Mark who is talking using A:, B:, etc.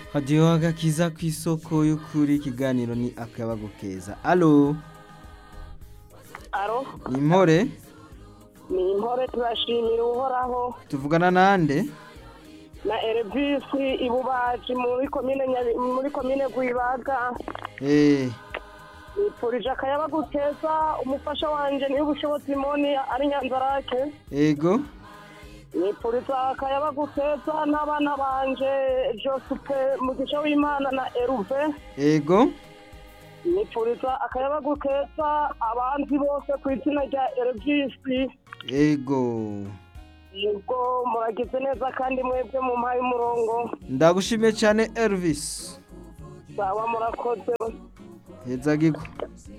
A: hadiyo agakiza ku isoko y'ukuri ikiganiro ni akayabagu keza alo
B: aro
A: ni impore
B: ni impore turashimira uhoraho
A: tuvugana nande
B: na erevisi ibubaji muri komine Nyabi- muri komine gwibaga
A: eh
B: nipfurije akayabagu keza umufasha wanje niyo ubushobozi moni ari nyanzarake
A: ego
B: nipfuriza akayabagu keza n'abana banje josupe mugisha w'imana na eruve
A: ego
B: nipfuriza akayabagu keza abanzi bose ku izina rya erevisi
A: ego
B: ubwo muragize neza kandi mwebwe mu mpaye umurongo
A: ndagushimiye cyane Elvis
B: sawa murakoze
A: heza gigwa